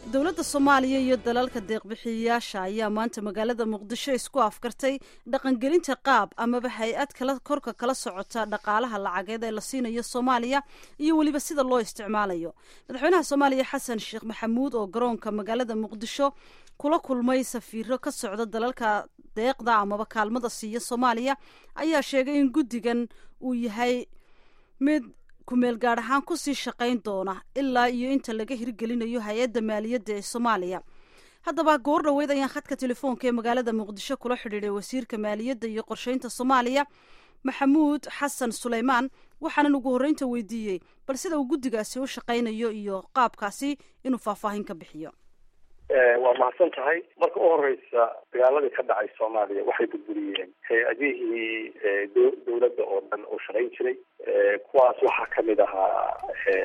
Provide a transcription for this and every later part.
dowladda soomaaliya iyo dalalka deeqbixiyayaasha ayaa maanta magaalada muqdisho isku afkartay dhaqangelinta qaab amaba hay-ad kala korka kala socota dhaqaalaha lacageed ee la siinayo soomaaliya iyo weliba sida loo isticmaalayo madaxweynaha soomaaliya xasan sheekh maxamuud oo garoonka magaalada muqdisho kula kulmay safiiro ka socda dalalka deeqda amaba kaalmada siiya soomaaliya ayaa sheegay in guddigan uu yahay mid kumeel gaadh ahaan kusii shaqayn doona ilaa iyo inta laga hirgelinayo hay-adda maaliyadda ee soomaaliya haddaba goor dhoweyd ayaan khadka telefoonka ee magaalada muqdisho kula xidhiiday wasiirka maaliyadda iyo qorsheynta soomaaliya maxamuud xasan suleymaan waxaanan ugu horreynta weydiiyey bal sida uu guddigaasi u shaqaynayo iyo qaabkaasi inuu faahfaahin ka bixiyo waa mahadsan tahay marka u horeysa dagaaladii ka dhacay soomaaliya waxay burburiyeen hay-adihii dowladda oo dhan oo shaqayn jiray kuwaas waxaa kamid ahaa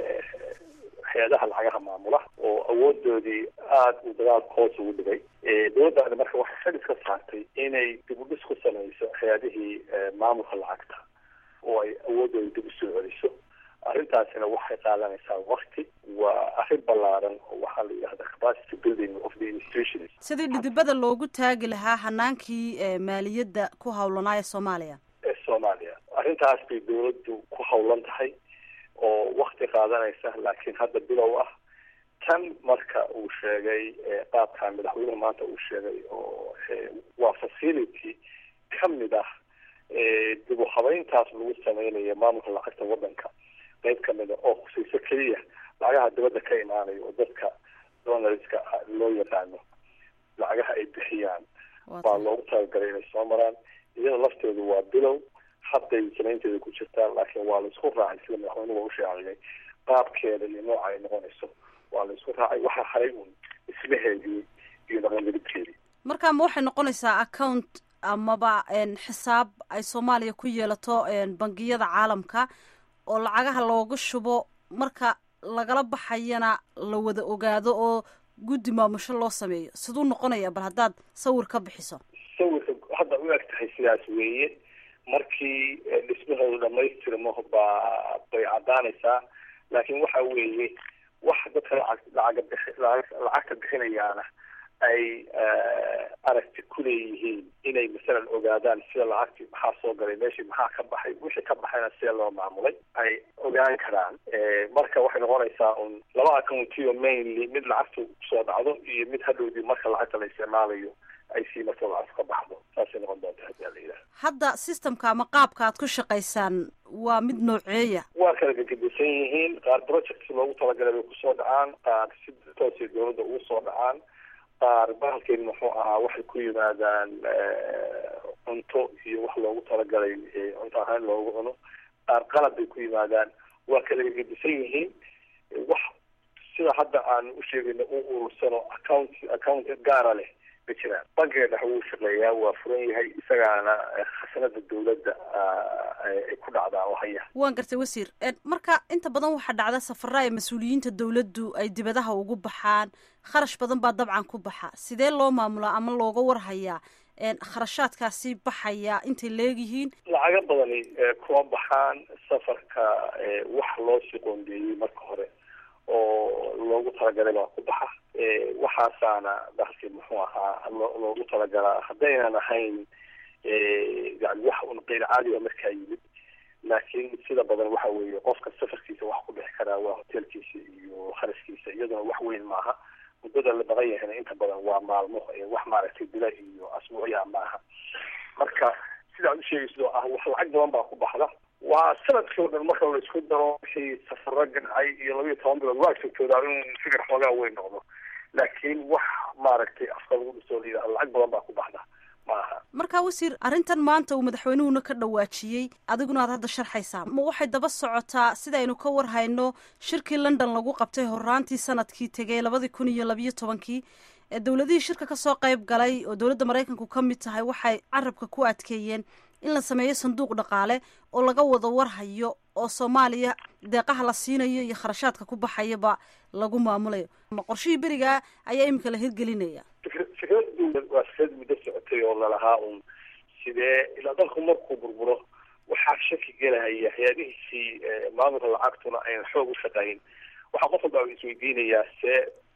hay-adaha lacagaha maamula oo awoodoodii aada uu dagaalka hoos ugu dhigay dowladdaani marka waxay xidis ka saartay inay dib u dhis ku samayso hay-adihii maamulka lacagta oo ay awoodooda dib usoo celiso arrintaasina waxay qaadanaysaa wakti waa arrin ballaaran oo waxaa la yidhahda capacity building of the institutions sidii dhidibada loogu taagi lahaa hanaankii maaliyadda ku hawlanaa ee soomaaliya ee soomaaliya arrintaas bay dowladdu ku hawlan tahay oo wakti qaadanaysa laakiin hadda bilow ah tan marka uu sheegay qaabkan madaxweynuhu maanta uu sheegay oo waa facility kamid ah dib u habeyntaas lagu sameynayo maamulka lacagta waddanka qayb kamida oo khusayso keliya lacagaha dibadda ka imaanayo oo dadka donarska loo yaqaano lacagaha ay bixiyaan baa loogu talagalay inay soo maraan iyada lafteedu waa bilow hadday samaynteeda ku jirtaa laakiin waa laisku raacay sida madaxweynuhu u sheegay qaabkeeda iyo nooca ay noqonayso waa la isku raacay waxaa haray un dhismaheedii iyo dhaqangelibkeedii marka ma waxay noqonaysaa account amaba xisaab ay soomaaliya ku yeelato bangiyada caalamka oo lacagaha looga shubo marka lagala baxayana la wada ogaado oo guddi maamusho loo sameeyo siduu noqonaya bal haddaad sawir ka bixiso sawirka hadda u eg tahay sidaas weeye markii dhismahoodu dhamaystirmo baa bay caddaanaysaa laakiin waxa weeye wax dadka lacag lacaga bixi lacagta bixinayaana ay aragti ku leeyihiin inay masalan ogaadaan sida lacagtii maxaa soo galay meeshii maxaa ka baxay wixii ka baxayna sida loo maamulay ay ogaan karaan marka waxay noqonaysaa un laba accountiyo mainly mid lacagtu soo dhacdo iyo mid hadhowdii marka lacagta la isticmaalayo ay sii marto lacagtu ka baxdo saasay noqon doonta hadii ala yidhaha hadda systemka ama qaabka aad ku shaqaysaan waa mid nooceeya waa kala gegedisan yihiin qaar projects loogu talagalay bay kusoo dhacaan qaar si toosay dowladda ugu soo dhacaan qaar bahalkeen muxuu ahaa waxay ku yimaadaan cunto iyo wax loogu talagalay cunto ahaan loogu cuno qaar qalab bay ku yimaadaan waa kala gegedisan yihiin wax sida hadda aan u sheegayna u urursano account account gaara leh ma jiraan bankiga dhex wuu shaqeeyaa waa furan yahay isagaana khasanada dowladda ay ku dhacdaa oo haya waan gartay wasiir marka inta badan waxaa dhacda safara ay mas-uuliyiinta dowladdu ay dibadaha ugu baxaan kharash badan baa dabcan ku baxa sidee loo maamulaa ama looga warhayaa kharashaadkaasi baxaya intay leegyihiin lacaga badani kuma baxaan safarka wax loo sii qoondeeyey marka hore oo loogu talagalay baa ku baxa waxaasaana dalkii muxuu ahaa loogu talagalaa haddaynan ahayn yani wax un qeyr caadi a markaa yimid laakiin sida badan waxa weeye qofka safarkiisa wax ku bixi karaa waa hotelkiisa iyo kharashkiisa iyaduna wax weyn maaha muddada la badan yahayna inta badan waa maalmo wax maaragtay bila iyo asbuucya maaha marka sidaad u sheegaysid oo ah wax lacag badan baa ku baxda waa sanadkii o dhan marka la isku daro wixii safaro gancay iyo labayo toban bilood waa joogtoodaa in fikir xoogaa weyn noqdo laakiin wax maaragtay afka lagu dhisoo la yidhahdo lacag badan baa ku baxda maaha marka wasiir arrintan maanta uu madaxweynuhuna ka dhawaajiyey adiguna aad hadda sharxaysaa ma waxay daba socotaa sidaynu ka warhayno shirkii london lagu qabtay horaantii sanadkii tegay labadii kun iyo labiyo tobankii ee dowladihii shirka kasoo qayb galay oo dowladda maraykanku ka mid tahay waxay carabka ku adkeeyeen in la sameeyo sanduuq dhaqaale oo laga wada warhayo oo soomaaliya deeqaha la siinayo iyo kharashaadka ku baxayaba lagu maamulayo ma qorshihii berigaa ayaa iminka la hirgelinaya fikradu waa fikrad muddo socotay oo lalahaa un sidee ilaa dalku markuu burburo waxaa shaki gelahaya hay-adihiisii maamulka lacagtuna aynan xoog u shaqayn waxaa qof walba isweydiinayaa see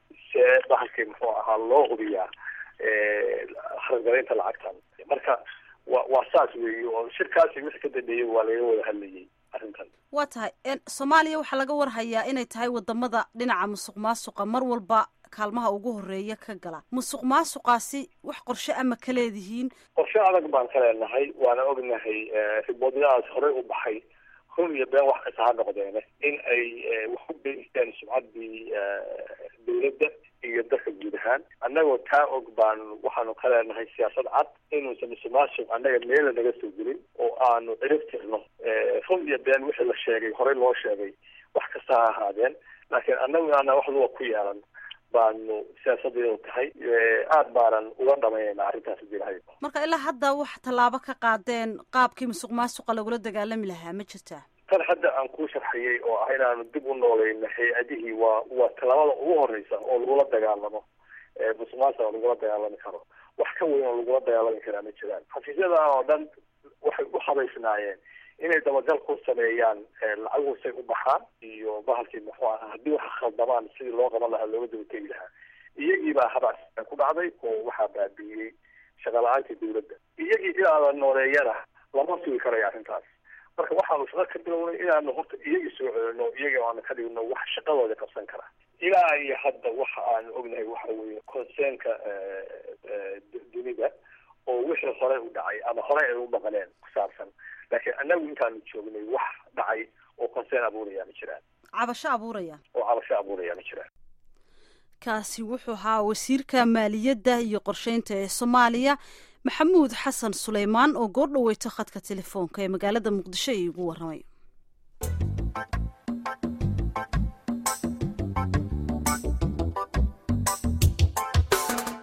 see bahalkii muxuu ahaa loo hubiyaa hargalaynta lacagtan marka wa waa saas weeye oo shirkaasi wixii ka dambeeyey waa laga wada hadlayay arrintan waa tahay soomaaliya waxaa laga warhayaa inay tahay wadamada dhinaca musuq maasuqa mar walba kaalmaha ugu horeeya ka gala musuq maasuqaasi wax qorshe ama ka leedihiin qorshe adag baan ka leenahay waana ognahay riboodyadaas horey u baxay run iyo been wax kasta ha noqdeene in ay wax ku beysteen sumcaddii dawladda iyo dalka guud ahaan annagoo taa og baan waxaanu ka leenahay siyaasad cad inuusan musuqmaasuq annaga meela naga soo gelin oo aanu cirib tirno run iyo been wixii la sheegay horey loo sheegay wax kasta ha ahaadeen laakiin annagu inaana wax luga ku yeelan baanu siyaasadeedu tahay aada baanan uga dhamaynayna arrintaas jirahay marka ilaa hadda wax tallaabo ka qaadeen qaabkii musuq maasuqa lagula dagaalami lahaa ma jirtaa tan hadda aan kuu sharxiyey oo ah inaanu dib u noolayno hay-adihii waa waa tallaabada ugu horeysa oo lagula dagaalamo musuq maasuqa lagula dagaalami karo wax ka weyn oo lagula dagaalami karaa ma jiraan xafiisyadan oo dhan waxay u habaysnaayeen inay dabagal ku sameeyaan lacaguhu say u baxaan iyo bahalkii muxuu ahaa haddii waxa khaldamaan sidii loo qaban lahaa looga dabategi lahaa iyagii baa habaas ku dhacday oo waxaa baabi'iyey shaqala-aantii dawladda iyagii inaada nooleeyana lama sugi karayo arrintaas marka waxaanu shaqo ka bilownay inaanu horta iyagii soo celino iyagii aanu ka dhigno wax shaqadooda qabsan kara ilaa iyo hadda waxa aanu ognahay waxa weeye conseenka dunida oo wixii horey u dhacay ama horey ay u maqleen ku saabsan laakiin annagu intaanu joognay wax dhacay oo conseen abuuraya ma jiraan cabasho abuuraya oo cabasho abuuraya ma jiraan kaasi wuxuu ahaa wasiirka maaliyadda iyo qorsheynta ee soomaaliya maxamuud xasan suleymaan oo goor dhaweyto khadka telefoonka ee magaalada muqdisho iigu warramay